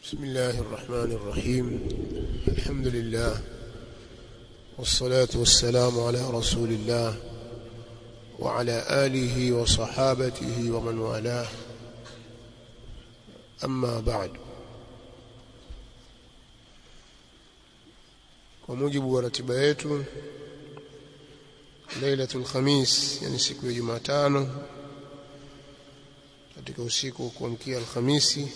بسم الله الرحمن الرحيم الحمد لله والصلاة والسلام على رسول الله وعلى آله وصحابته ومن والاه أما بعد وموجب ورتبه yetu lailatul khamis yani siku ya Jumatano katika usiku wa kuamkia Alhamisi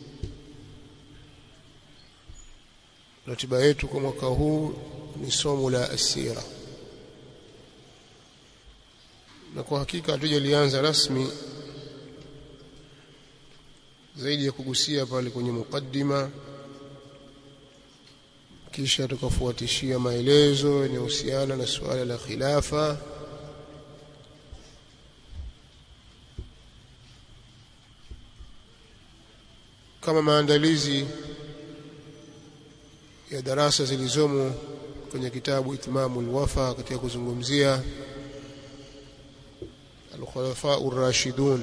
ratiba yetu kwa mwaka huu ni somo la asira na kwa hakika hatujalianza rasmi zaidi ya kugusia pale kwenye mukaddima kisha tukafuatishia maelezo yanayohusiana na suala la khilafa kama maandalizi ya darasa zilizomo kwenye kitabu Itmamul Wafa katika kuzungumzia al-khulafa ar-rashidun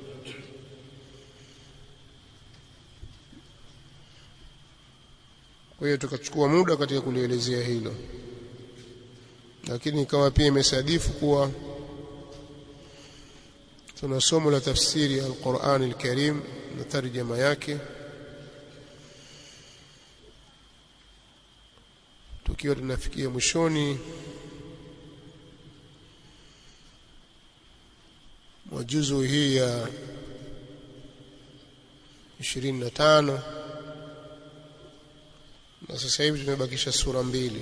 kwa hiyo tukachukua muda katika kulielezea hilo lakini ikawa pia imesadifu kuwa tuna somo la tafsiri al-Qur'an al-Karim na tarjama yake tukiwa tunafikia mwishoni mwa juzu hii ya 25 na sasa hivi tumebakisha sura mbili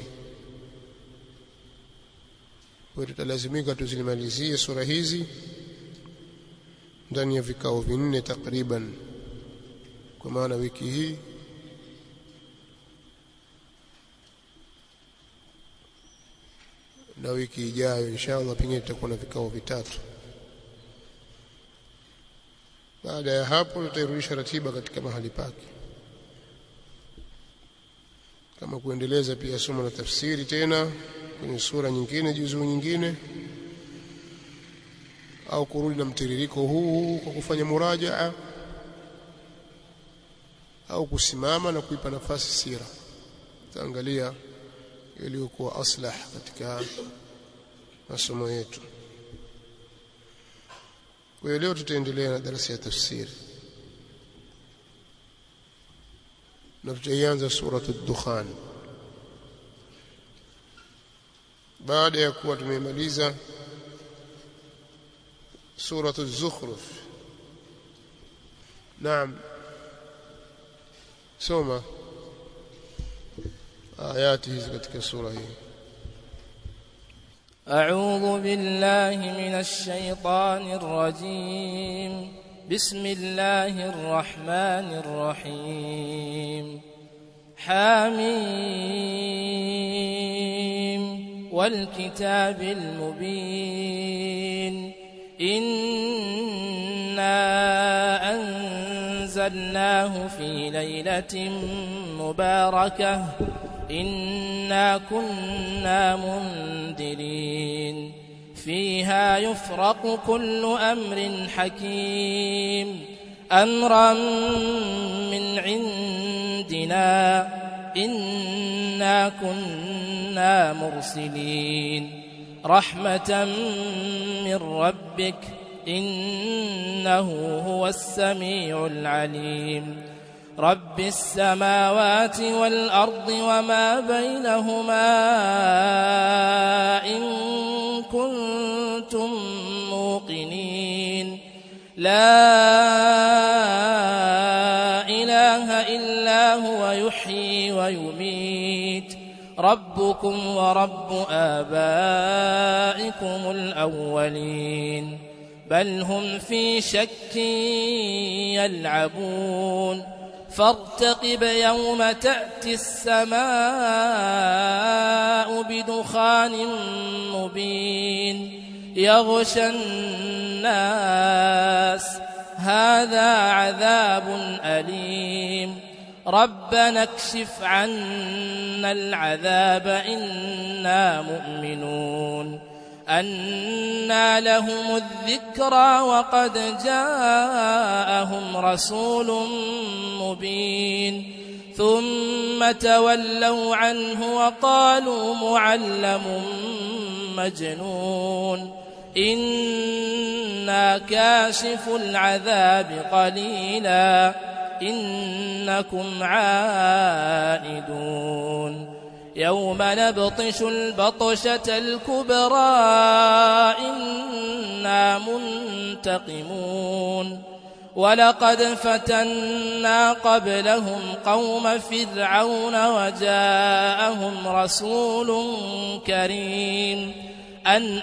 kwa tutalazimika tuzilimalizie sura hizi ndani ya vikao vinne takriban kwa maana wiki hii na wiki ijayo inshallah pengine tutakuwa na vikao vitatu baada ya hapo tutairudisha ratiba katika mahali pake kama kuendeleza pia somo la tafsiri tena kwenye sura nyingine juzuu nyingine au kurudi na mtiririko huu kwa kufanya murajaa au kusimama na kuipa nafasi sira taangalia iliyokuwa aslah katika masomo yetu kwa hiyo leo tutaendelea na darasa ya tafsiri na tutaianza suratu ad-dukhan baada ya kuwa tumemaliza suratu az-zukhruf naam soma ayati hizi katika sura hii أعوذ بالله من الشيطان الرجيم بسم الله الرحمن الرحيم حميم والكتاب المبين إنا أنزلناه في ليلة مباركة إنا كنا منذرين فيها يفرق كل أمر حكيم أمرا من عندنا إنا كنا مرسلين رحمة من ربك إنه هو السميع العليم رب السماوات والأرض وما بينهما إن كنتم موقنين لا إله إلا هو يحيي ويميت ربكم ورب آبائكم الأولين بل هم في شك يلعبون فارتقب يوم تأتي السماء بدخان مبين يغشى الناس هذا عذاب أليم ربنا اكشف عنا العذاب إنا مؤمنون أنى لهم الذكرى وقد جاءهم رسول مبين ثم تولوا عنه وقالوا معلم مجنون إنا كاشف العذاب قليلا إنكم عائدون يوم نبطش البطشة الكبرى إنا منتقمون ولقد فتنا قبلهم قوم فرعون وجاءهم رسول كريم أن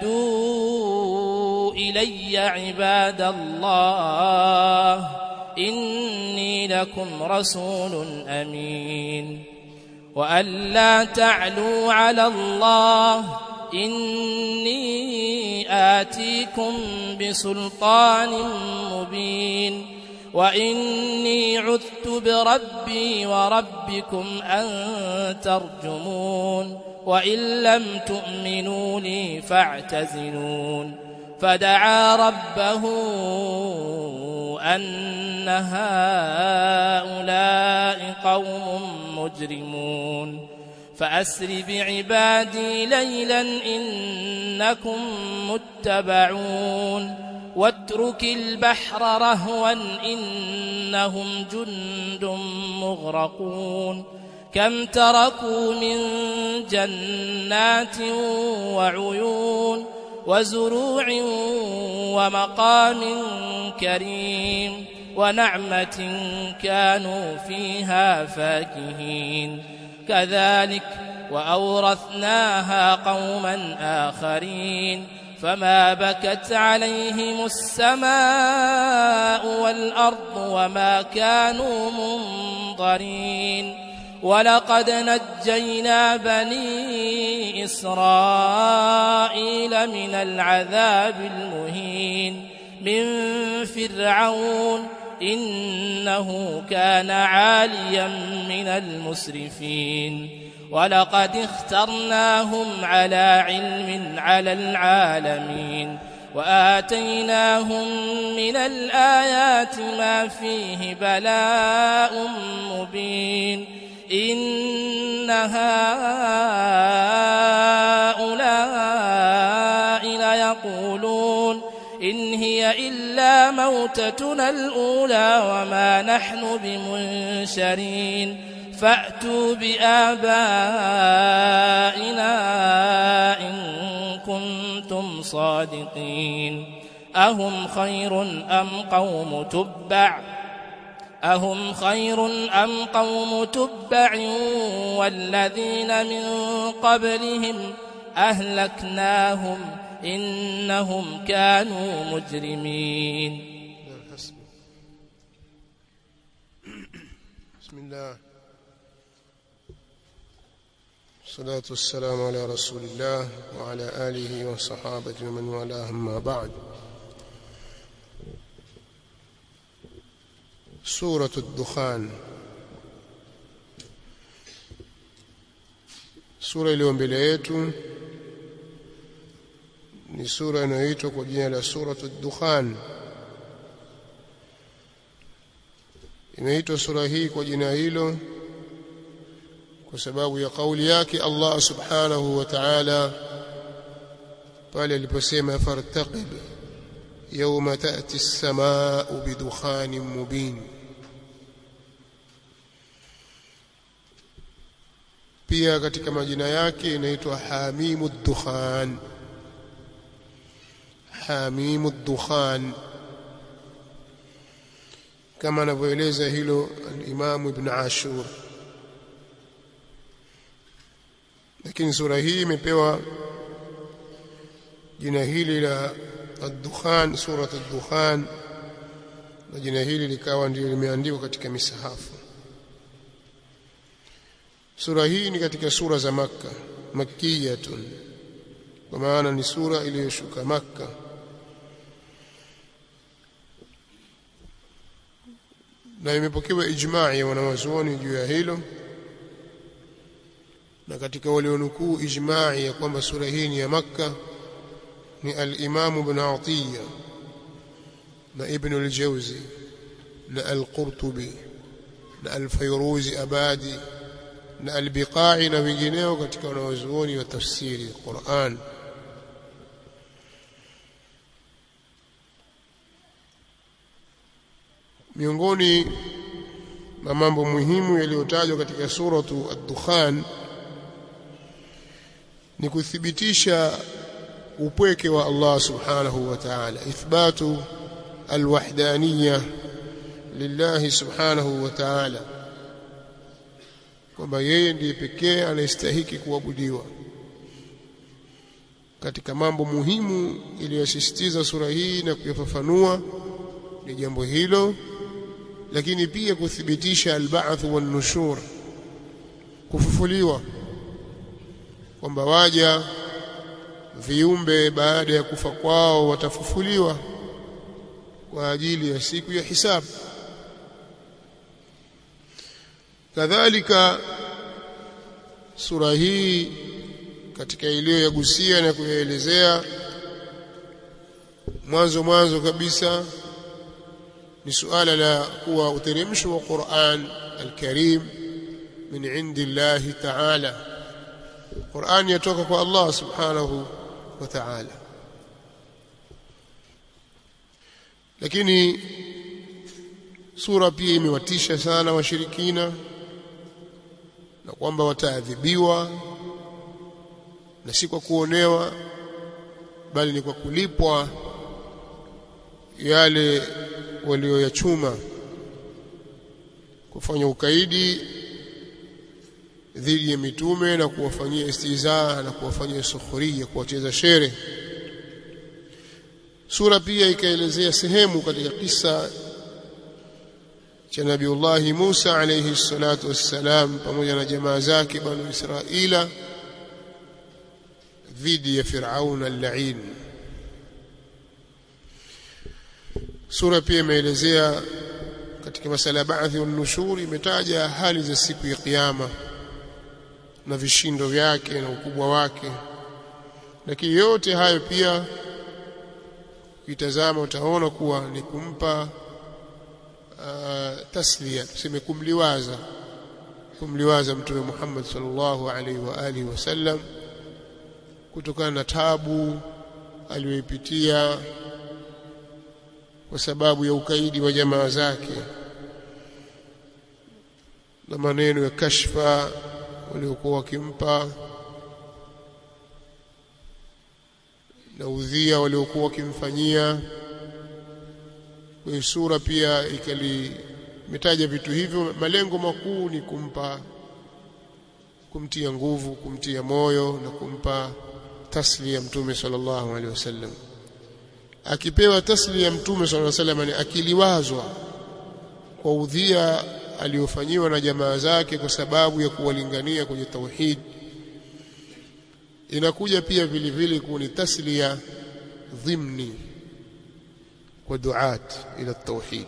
أدوا إلي عباد الله إني لكم رسول أمين وأن لا تعلوا على الله إني آتيكم بسلطان مبين وإني عذت بربي وربكم أن ترجمون وإن لم تؤمنوا لي فاعتزلون فدعا ربه أن هؤلاء قوم مجرمون فأسر بعبادي ليلا إنكم متبعون واترك البحر رهوا إنهم جند مغرقون كم تركوا من جنات وعيون وزروع ومقام كريم ونعمة كانوا فيها فاكهين كذلك وأورثناها قوما آخرين فما بكت عليهم السماء والأرض وما كانوا منظرين ولقد نجينا بني إسرائيل من العذاب المهين من فرعون إنه كان عاليا من المسرفين ولقد اخترناهم على علم على العالمين وآتيناهم من الآيات ما فيه بلاء مبين إن هؤلاء ليقولون إن هي إلا موتتنا الأولى وما نحن بمنشرين فأتوا بآبائنا إن كنتم صادقين أهم خير أم قوم تبع أهم خير أم قوم تبع والذين من قبلهم أهلكناهم إنهم كانوا مجرمين بسم الله الصلاة والسلام على رسول الله وعلى آله وصحابته ومن والاه أما بعد سورة الدخان sura iliyo mbele yetu ni sura inayoitwa kwa jina la suratu dukhan imeitwa sura hii kwa jina hilo kwa sababu ya kauli yake Allah subhanahu wa ta'ala pale aliposema fartaqib yawma ta'ti as-samaa'u bidukhanin mubin pia katika majina yake inaitwa hamimu dukhan hamimu dukhan kama anavyoeleza hilo al-Imam Ibn Ashur lakini sura hii imepewa jina hili la ad-dukhan surat ad-dukhan na jina hili likawa ndio limeandikwa katika misahafu sura hii ni katika sura za makka makkiyatun kwa maana ni sura iliyoshuka makka na imepokewa ijma'i ya wanawazuoni juu ya hilo na katika walionukuu ijma'i ya kwamba sura hii ni ya makka ni al-Imam Ibn Atiyya na Ibn al-Jawzi na al-Qurtubi na al-Fayruzi Abadi na al-Biqai na wengineo katika wanawazuoni wa tafsiri Qur'an miongoni mwa mambo muhimu yaliyotajwa katika suratu ad-Dukhan ni kuthibitisha upweke wa Allah subhanahu wa ta'ala ithbatu alwahdaniyya lillahi subhanahu wa ta'ala kwamba yeye ndiye pekee anayestahiki kuabudiwa katika mambo muhimu iliyosisitiza sura hii na kuyafafanua ni jambo hilo lakini pia kuthibitisha alba'th wan nushur kufufuliwa kwamba waja viumbe baada ya kufa kwao watafufuliwa kwa ajili ya siku ya hisabu kadhalika sura hii katika iliyoyagusia na kuyaelezea mwanzo mwanzo kabisa ni suala la kuwa uteremsho wa Qur'an al-Karim min indillahi ta'ala Qur'an yatoka kwa Allah subhanahu wa ta'ala lakini sura pia imewatisha sana washirikina na kwamba wataadhibiwa na si kwa kuonewa bali ni kwa kulipwa yale walioyachuma kufanya ukaidi dhidi ya mitume na kuwafanyia istizaa na kuwafanyia sukhuria kuwacheza shere sura pia ikaelezea sehemu katika kisa cha Nabiullahi Musa alayhi salatu wassalam pamoja na jamaa zake banu Israila dhidi ya Firaun al-la'in sura pia imeelezea katika masala ba'thi wan nushur imetaja hali za siku ya kiyama na vishindo vyake na ukubwa wake lakini yote hayo pia ukitazama utaona kuwa ni kumpa uh, taslia tuseme kumliwaza kumliwaza mtume Muhammad sallallahu alaihi wa alihi wasallam kutokana na tabu aliyoipitia kwa sababu ya ukaidi wa jamaa zake na maneno ya kashfa waliokuwa wakimpa na udhia waliokuwa wakimfanyia kwa sura pia ikali imetaja vitu hivyo malengo makuu ni kumpa kumtia nguvu kumtia moyo na kumpa taslia mtume sallallahu alaihi wasallam akipewa taslia mtume sallallahu alaihi wasallam ni akiliwazwa kwa udhia aliofanyiwa na jamaa zake kwa sababu ya kuwalingania kwenye tauhid inakuja pia vile vile kuni taslia dhimni kwa duat ila tauhid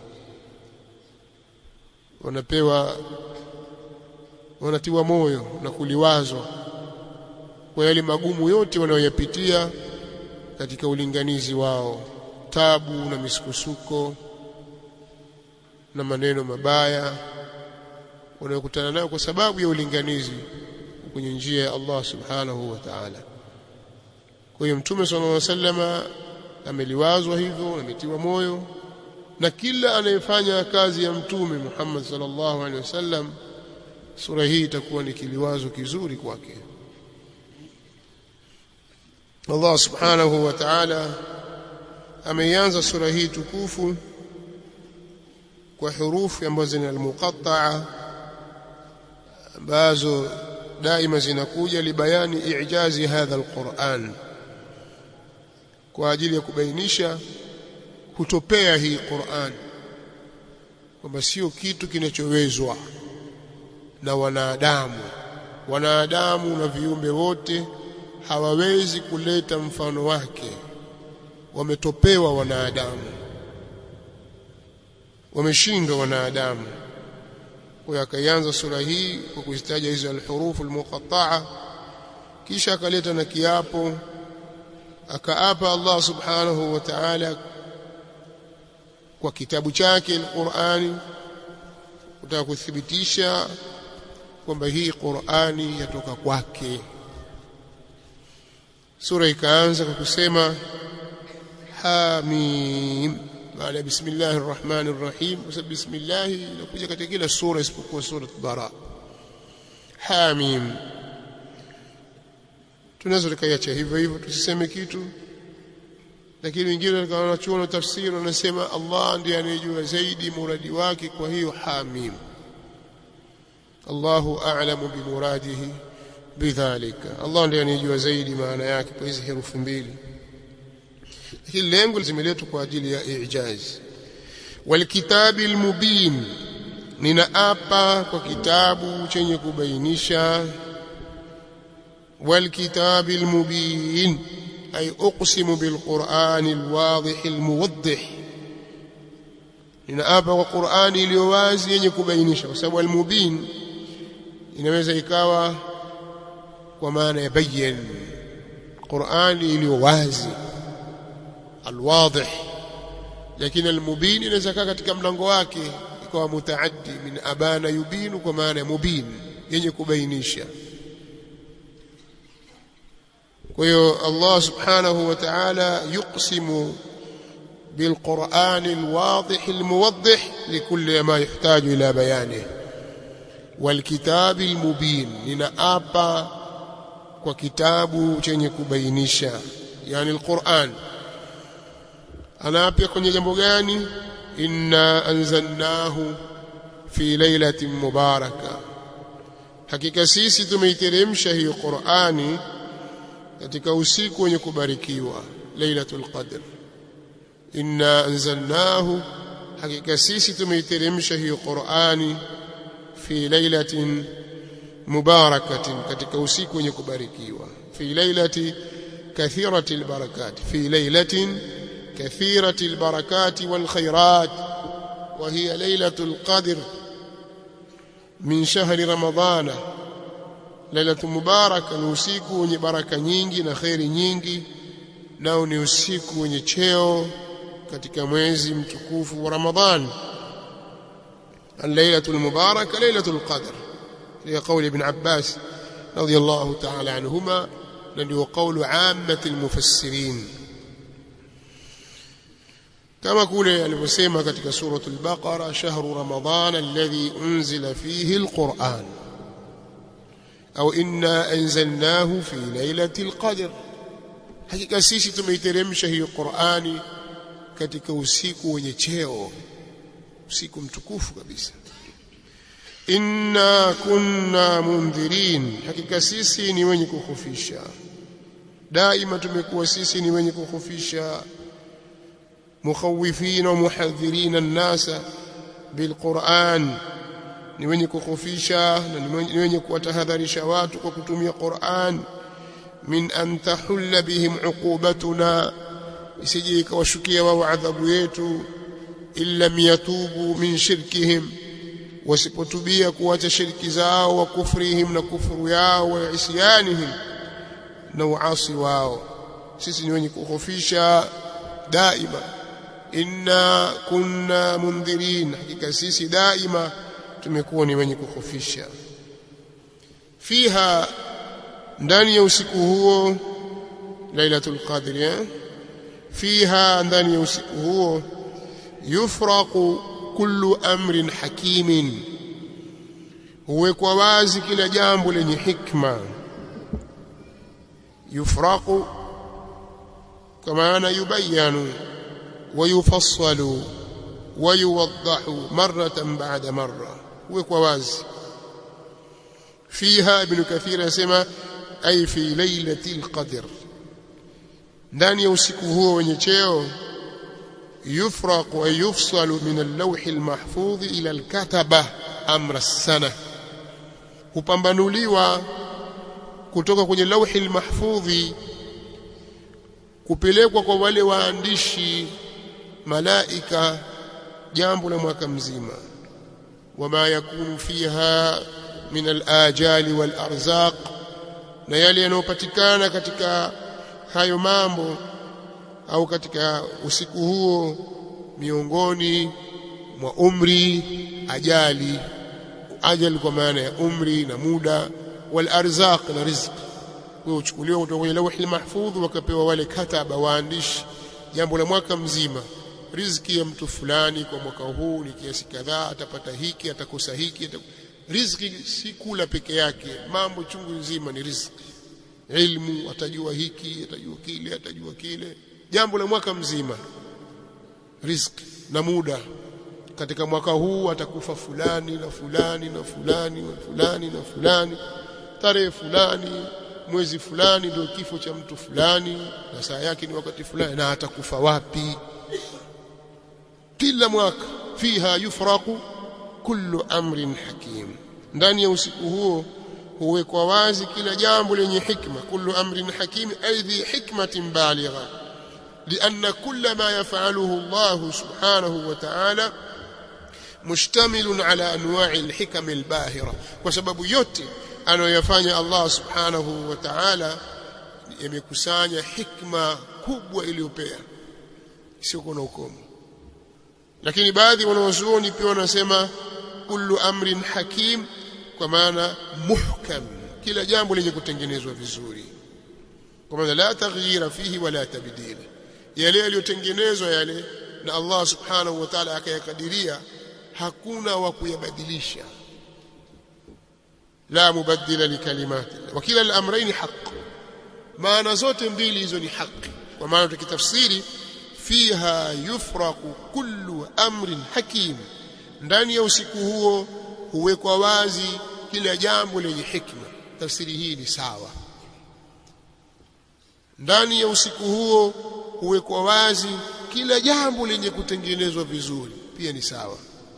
wanapewa wanatiwa moyo na kuliwazwa kwa yale magumu yote wanayoyapitia katika ulinganizi wao tabu na misukosuko na maneno mabaya wanayokutana nayo kwa sababu ya ulinganizi kwenye njia ya Allah subhanahu wa ta'ala kwa hiyo mtume sallallahu alaihi wasallama ameliwazwa hivyo ametiwa moyo na kila anayefanya kazi ya mtume Muhammad sallallahu alaihi wasallam sura hii itakuwa ni kiliwazo kizuri kwake Allah subhanahu wa ta'ala ameianza sura hii tukufu kwa hurufi ambazo ni al-muqatta'a ambazo daima zinakuja libayani ijazi hadha al-Qur'an kwa ajili ya kubainisha kutopea hii Qur'an kwamba sio kitu kinachowezwa na wanadamu wanadamu na viumbe wote hawawezi kuleta mfano wake wametopewa wanadamu wameshindwa wanadamu kwa akaianza sura hii kwa kuzitaja hizo alhurufu almuqatta'a kisha akaleta na kiapo akaapa Allah subhanahu wa ta'ala kwa kitabu chake Qur'ani kutaka kuthibitisha kwamba hii Qur'ani yatoka kwake sura ikaanza kwa kusema hamim baada ya bismillahir rahmanir rahim kwa sababu bismillah inakuja katika kila sura isipokuwa sura bara hamim tunaweza tukaiacha hivyo hivyo tusiseme kitu lakini wengine wanachuona tafsiri wanasema Allah ndiye anayejua zaidi muradi wake kwa hiyo hamim Allahu a'lamu bimuradihi bidhalika Allah ndiye anayejua zaidi maana yake kwa hizi herufi mbili hili lengo limeletwa kwa ajili ya ijaz walkitabi almubin ninaapa kwa kitabu chenye kubainisha walkitabi almubin ay uqsimu bilquran alwadih almuwaddih ninaapa kwa Qur'ani iliyo wazi yenye kubainisha kwa sababu almubin inaweza ikawa kwa maana ya bayyin Qur'ani iliyo wazi alwadih lakini almubin inaweza kaa katika mlango wake ikawa mutaaddi min abana yubinu kwa maana ya mubin yenye kubainisha kwa hiyo Allah subhanahu wa ta'ala yuqsimu بالقرآن الواضح الموضح لكل ما يحتاج إلى بيانه والكتاب المبين لنأبا وكتاب chenye kubainisha yani alquran anaapia kwenye jambo gani inna anzalnahu fi lailatin mubaraka hakika sisi tumeiteremsha hiyo qurani katika usiku wenye kubarikiwa lailatul qadr inna anzalnahu hakika sisi tumeiteremsha hiyo qurani fi lailatin mubarakatin katika usiku wenye kubarikiwa fi lailati kathirati albarakat fi lailatin kathirati albarakat walkhairat وهي ليلة القدر من شهر رمضان ليلة مباركة ni usiku wenye baraka nyingi na khairi nyingi nao ni usiku wenye cheo katika mwezi mtukufu wa Ramadhan الليلة المباركة ليلة القدر لقول ابن عباس رضي الله تعالى عنهما الذي هو قول عامة المفسرين كما قول alivyosema katika سورة البقرة شهر رمضان الذي أنزل فيه القرآن أو إنا أنزلناه في ليلة القدر hakika sisi tumeiteremsha hiyo Qur'ani katika usiku wenye cheo usiku mtukufu kabisa inna kunna mundhirin hakika sisi ni wenye kukhufisha daima tumekuwa sisi ni wenye kukhufisha mukhawifina wa muhadhirina an-nasa bilquran ni wenye kukhufisha na ni wenye kuwatahadharisha watu kwa kutumia Qur'an min an tahulla bihim uqubatuna isije ikawashukia wao adhabu yetu illa yatubu min shirkihim wasipotubia kuacha shirki zao wa kufrihim na kufuru yao wa isyanihim na uasi wao sisi ni wenye kuhofisha daima inna kunna mundhirin hakika sisi daima tumekuwa ni wenye kuhofisha fiha ndani ya usiku huo lailatul qadr eh? fiha ndani ya usiku huo yufraqu kullu amrin hakimin huwekwa wazi kila jambo lenye hikma yufraqu kama ana yubayanu ويفصل ويوضح مرة بعد مرة وكواز فيها ابن كثير يسمى أي في ليلة القدر ndani ya usiku huo wenye cheo yufraqu ay yufsalu min al-lawh al-mahfudh ila al-kataba amra as-sana hupambanuliwa kutoka kwenye lawhi al-mahfudhi kupelekwa kwa wale waandishi malaika jambo la mwaka mzima wama yakunu fiha min al-ajali wal-arzaq na yale yanayopatikana katika hayo mambo au katika usiku huo miongoni mwa umri ajali ajali kwa maana ya umri na muda wal arzaq na riziki kwa uchukuliwa kutoka kwenye lauhi mahfudh wakapewa wale kataba waandishi jambo la mwaka mzima riziki ya mtu fulani kwa mwaka huu ni kiasi kadhaa atapata hiki atakosa hiki atakosa. riziki si kula peke yake mambo chungu nzima ni riziki ilmu atajua hiki atajua kile atajua kile jambo la mwaka mzima riziki na muda katika mwaka huu atakufa fulani na fulani na fulani na fulani na fulani tarehe fulani mwezi fulani ndio kifo cha mtu fulani na saa yake ni wakati fulani na atakufa wapi kila mwaka fiha yufraqu kullu amrin hakim ndani ya usiku huo huwekwa wazi kila jambo lenye hikma kullu amrin hakim aidhi hikmatin baligha لأن كل ما يفعله الله سبحانه وتعالى مشتمل على أنواع الحكم الباهرة وسبب yote anayoyafanya Allah subhanahu wa ta'ala yamekusanya hikma kubwa iliyopea sio kuna ukomo lakini baadhi wanawazuoni pia wanasema kullu amrin hakim kwa maana muhkam kila jambo lenye kutengenezwa vizuri kwa maana la taghyira fihi wala tabdil yale yaliyotengenezwa yale na Allah subhanahu wa ta'ala akayakadiria hakuna wa kuyabadilisha la mubaddila likalimati wa kila al-amrayn haqq maana zote mbili hizo ni haki kwa maana tukitafsiri fiha yufraqu kullu amrin hakim ndani ya usiku huo huwekwa wazi kila jambo lenye hikma tafsiri hii ni sawa ndani ya usiku huo huwekwa wazi kila jambo lenye kutengenezwa vizuri pia ni sawa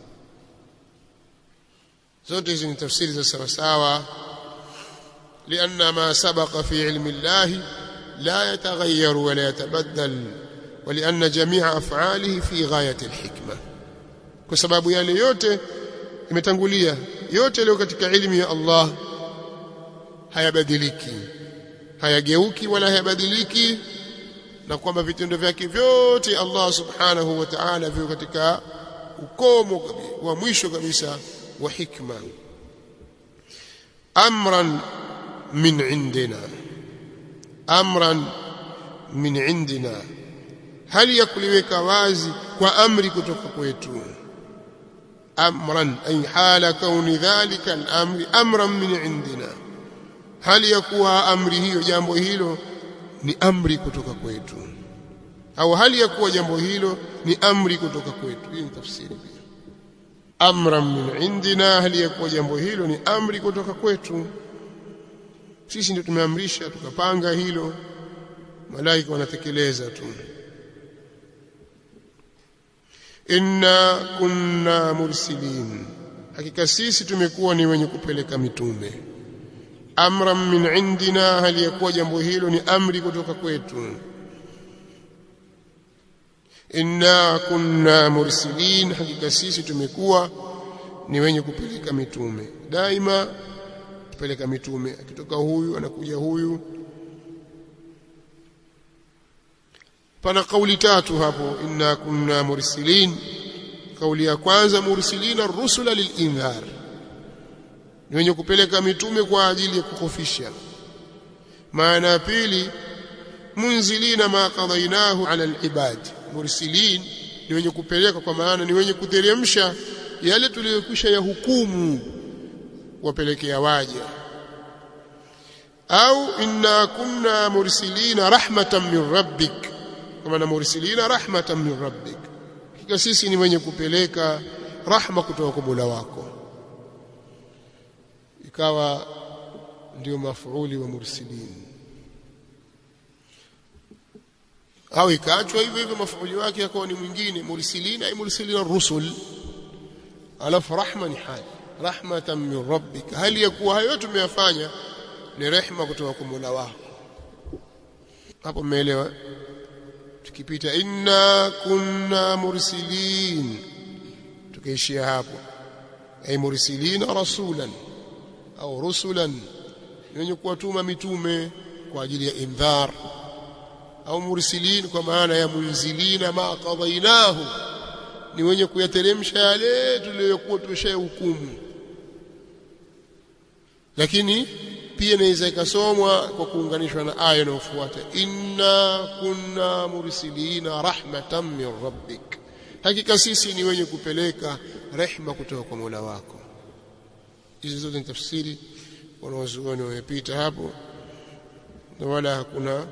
zote hizi ni tafsiri za sawa sawa لأن ما سبق في علم الله لا يتغير ولا يتبدل ولأن جميع أفعاله في غاية الحكمة kwa sababu yale yote imetangulia yote leo katika ilmu ya Allah hayabadiliki hayageuki wala hayabadiliki na kwamba vitendo vyake vyote Allah subhanahu wa ta'ala viko katika ukomo wa mwisho kabisa wa hikma amran min indina amran min indina hali ya kuliweka wazi kwa amri kutoka kwetu amran ay hala kauni dhalika al-amri amran min indina hali ya kuwa amri hiyo jambo hilo ni amri kutoka kwetu au hali ya kuwa jambo hilo ni amri kutoka kwetu hii ni tafsiri pia amran min indina hali ya kuwa jambo hilo ni amri kutoka kwetu sisi ndio tumeamrisha tukapanga hilo malaika wanatekeleza tu inna kunna mursilin hakika sisi tumekuwa ni wenye kupeleka mitume amran min indina hali ya kuwa jambo hilo ni amri kutoka kwetu inna kunna mursilin hakika sisi tumekuwa ni wenye kupeleka mitume daima kupeleka mitume akitoka huyu anakuja huyu pana kauli tatu hapo inna kunna mursilin kauli ya kwanza mursilina rusula lilindhar ni wenye kupeleka mitume kwa ajili ya kukhofisha maana ya pili munzilina ma qadainahu ala alibad mursilin ni wenye kupeleka kwa maana ni wenye kuteremsha yale tuliyokwisha ya hukumu wapelekea waja au inna kunna mursilina rahmatan min rabbik kama na mursilina rahmatan min rabbik kika sisi ni wenye kupeleka rahma kutoka kwa Mola wako ikawa ndio mafuuli wa mursilin au ikaachwa hivyo hivyo mafuuli wake akawa ni mwingine mursilina ay mursilina rusul alafu rahma ni hali rahmatan min rabbik hali ya kuwa hayo tumeyafanya ni rehma kutoka kwa Mola wako hapo mmeelewa tukipita inna kunna mursilin tukaishia hapo ay mursilina rasulan au rusulan wenye kuwatuma mitume kwa ajili ya indhar au mursilin kwa maana ya munzilina ma qadainahu ni wenye kuyateremsha yale tuliyokuwa tushahukumu lakini pia inaweza ikasomwa kwa kuunganishwa na aya inayofuata inna kunna mursilina rahmatan min rabbik hakika sisi ni wenye kupeleka rehma kutoka kwa Mola wako hizi zote ni tafsiri wanawazuoni wamepita hapo na wala hakuna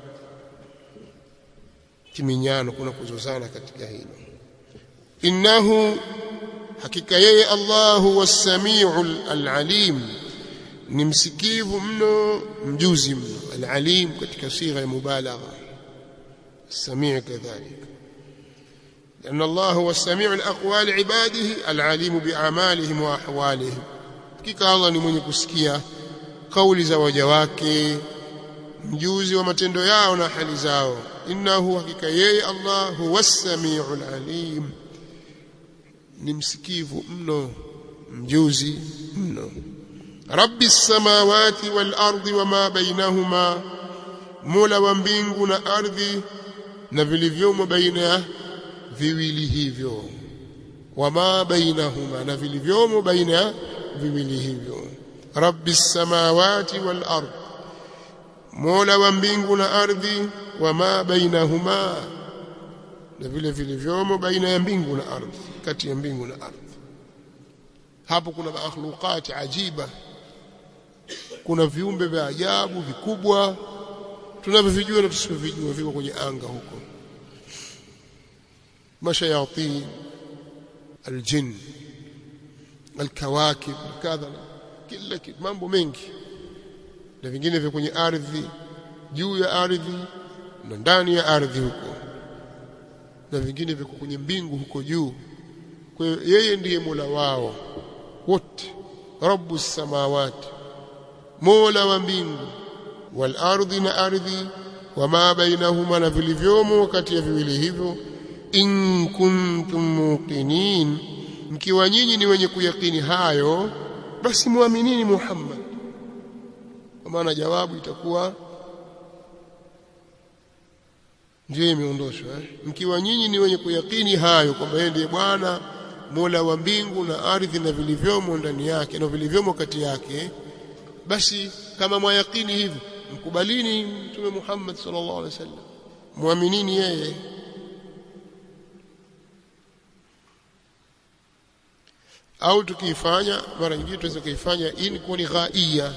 kiminyano kuna kuzozana katika hilo innahu hakika yeye Allahu was-sami'ul al-alim ni msikivu mno mjuzi mno al-alim katika sigha ya mubalagha السميع كذلك لأن الله هو السميع الأقوال عباده العليم بأعمالهم وأحوالهم hakika Allah ni mwenye kusikia kauli za waja wake mjuzi wa matendo yao na hali zao innahu hakika yeye Allah huwa samiul alim ni msikivu mno mjuzi mno rabbi samawati wal ardi wama bainahuma mola wa mbingu na ardhi na vilivyomo baina ya viwili hivyo wama bainahuma na vilivyomo baina ya viwili hivyo rabbi samawati wal ard mola wa mbingu na ardhi wama bainahuma na vile vilivyomo baina ya mbingu na ardhi kati ya mbingu na ardhi hapo kuna makhluqat ajiba kuna viumbe vya ajabu vikubwa tunavyovijua na tusivyovijua viko kwenye anga huko mashayatin aljin alkawakib kadha kila kitu mambo mengi na vingine vya kwenye ardhi juu ya ardhi na ndani ya ardhi huko na vingine viko kwenye mbingu huko juu kwa hiyo yeye ndiye Mola wao wote rabbu samawati Mola wa mbingu wal ardi na ardhi wama bainahuma na vilivyomo kati ya viwili hivyo in kuntum muqinin mkiwa nyinyi ni wenye kuyakini hayo basi muaminini Muhammad kwa maana jawabu itakuwa ndio imeondoshwa eh? mkiwa nyinyi ni wenye kuyakini hayo kwamba yeye ndiye Bwana Mola wa mbingu na ardhi na vilivyomo ndani yake na vilivyomo kati yake basi kama mwayakini hivyo mkubalini mtume Muhammad sallallahu alaihi wasallam muaminini yeye au tukiifanya mara nyingine tunaweza kuifanya in kuwa ni ghaia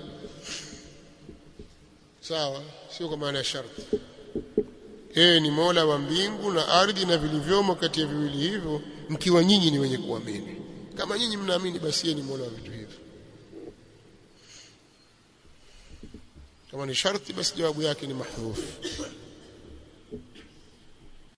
sawa sio kwa maana ya sharti yeye ni Mola wa mbingu na ardhi na vilivyomo kati ya viwili hivyo mkiwa nyinyi ni wenye kuamini kama nyinyi mnaamini basi yeye ni Mola wa vitu hivyo kama ni sharti basi jawabu yake ni mahdhuf